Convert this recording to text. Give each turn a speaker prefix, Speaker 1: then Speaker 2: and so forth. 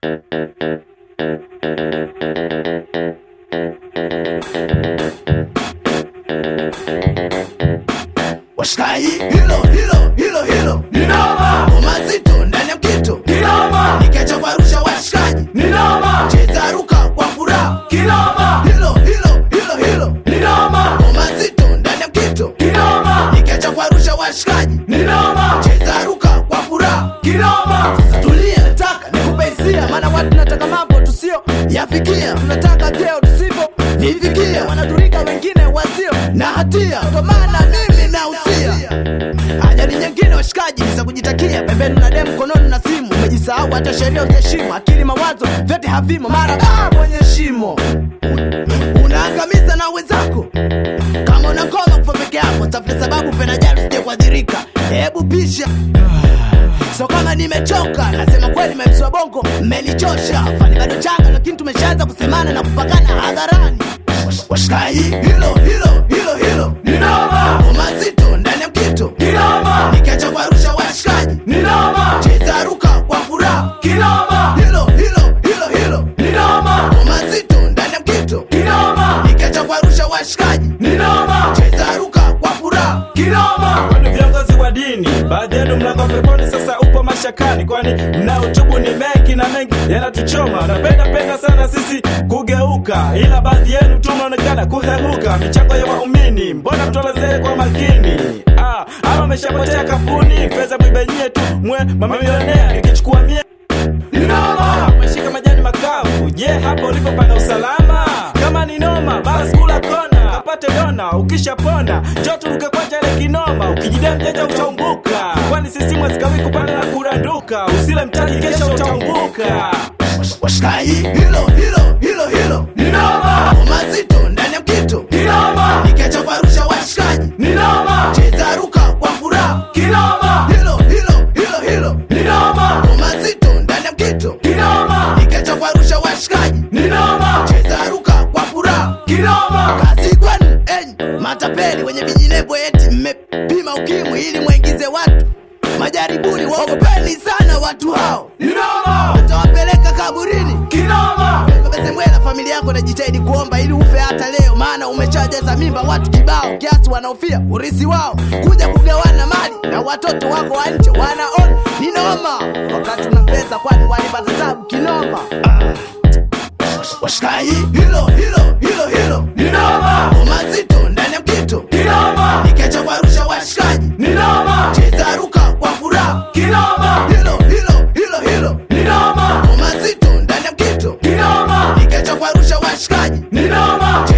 Speaker 1: Washikaji, hilo hilo hilo hilo
Speaker 2: Ni noma,
Speaker 1: ngoma zito ndani ya mkito,
Speaker 2: kinoma,
Speaker 1: nikiacha kuarusha washikaji,
Speaker 2: ni noma,
Speaker 1: cheza ruka kwa furaha,
Speaker 2: kinoma,
Speaker 1: hilo hilo hilo hilo
Speaker 2: ni noma,
Speaker 1: ngoma zito ndani ya mkito,
Speaker 2: kinoma,
Speaker 1: nikiacha kuarusha washikaji,
Speaker 2: ni noma,
Speaker 1: cheza ruka kwa furaha.
Speaker 2: kinoma,
Speaker 1: Tulia, nataka nikupe hisia, maana watu tunataka mambo tusio yafikia, tunataka vyeo tusivyo vifikia, wanaturika wengine wasio na hatia, kwa maana mimi nausia ajali nyingine washikaji ni za kujitakia, pembeni na demu, mkononi na simu, umejisahau hata sheria utaheshimu, akili mawazo vyote havimo, mara ah, mwenye shimo unaangamiza na wenzako kama unakoma kufa peke yako, tafute sababu penajali usije kuadhirika. Hebu pisha so kama nimechoka, nasema kweli, memswa bongo mmenichosha. Fani bado changa, lakini tumeshaanza kusemana na kupakana hadharani. Wash- Washikaji, hilo hilo hilo hilo
Speaker 2: ni noma,
Speaker 1: ngoma zito ndani ya mkito,
Speaker 2: kinoma,
Speaker 1: nikiacha kuarusha washikaji,
Speaker 2: ni noma,
Speaker 1: cheza ruka kwa furaha.
Speaker 2: kinoma,
Speaker 1: Hilo hilo hilo hilo
Speaker 2: ni noma,
Speaker 1: ngoma zito ndani ya mkito,
Speaker 2: kinoma,
Speaker 1: nikiacha kuarusha washikaji,
Speaker 2: ni noma,
Speaker 1: cheza ruka kwa furaha.
Speaker 2: kinoma. Kwani viongozi wa dini, baadhi yenu mnako peponi, sasa upo mashakani, kwani mnaotubu ni mengi na mengi yanatuchoma. Napenda penda sana sisi kugeuka, ila baadhi yenu tu mnaonekana kuhemuka. Michango ya waumini, mbona mtolezee kwa makini? Ah, ama ameshapotea kapuni, fedha mwibenyie tu mwe mamilionea, ikichukua mie ni noma, umeshika majani makavu. Je, hapo ulipo pana usalama? Kama ni noma, basi kula kona, kapate dona. Ukishapona njoo turuke kwanja ile kinoma, ukijidea mjanja utaumbuka, kwani sisi mwezikawi kupanda na kuranduka. Usile mtaji, kesho utaumbuka.
Speaker 1: Wash- Washikaji, hilo hilo hilo hilo
Speaker 2: Ni noma,
Speaker 1: ngoma zito ndani ya mkito,
Speaker 2: ni noma,
Speaker 1: nikiacha kuarusha washikaji,
Speaker 2: ni noma,
Speaker 1: cheza ruka kwa furaha.
Speaker 2: kinoma,
Speaker 1: Hilo hilo hilo hilo
Speaker 2: ni noma,
Speaker 1: ngoma zito ndani ya mkito,
Speaker 2: kinoma,
Speaker 1: nikiacha kuarusha washikaji,
Speaker 2: ni noma,
Speaker 1: cheza ruka kwa furaha.
Speaker 2: kinoma,
Speaker 1: Kazi kwenu enyi matapeli wenye vijinebo, eti mmepima ukimwi ili mwaingize watu majaribuni. Waogopeni sana watu hao,
Speaker 2: ni noma,
Speaker 1: watawapeleka kaburini.
Speaker 2: kinoma,
Speaker 1: Mbela familia yako najitahidi kuomba ili ufe hata leo, maana umeshajaza mimba watu kibao kiasi wanaofia urisi wao kuja kugawana mali na watoto wako wa nje wanaona ni noma, wakati una pesa, kwani walipata tabu kinoma. Ah. Washikaji, hilo hilo hilo hilo
Speaker 2: ni noma,
Speaker 1: ngoma zito ndani ya mkito,
Speaker 2: kinoma,
Speaker 1: nikiacha kuarusha washikaji,
Speaker 2: ni noma,
Speaker 1: cheza ruka kwa furaha.
Speaker 2: kinoma,
Speaker 1: Hilo hilo hilo hilo
Speaker 2: ni noma,
Speaker 1: ngoma zito ndani ya mkito,
Speaker 2: kinoma,
Speaker 1: nikiacha kuarusha washikaji,
Speaker 2: ni noma,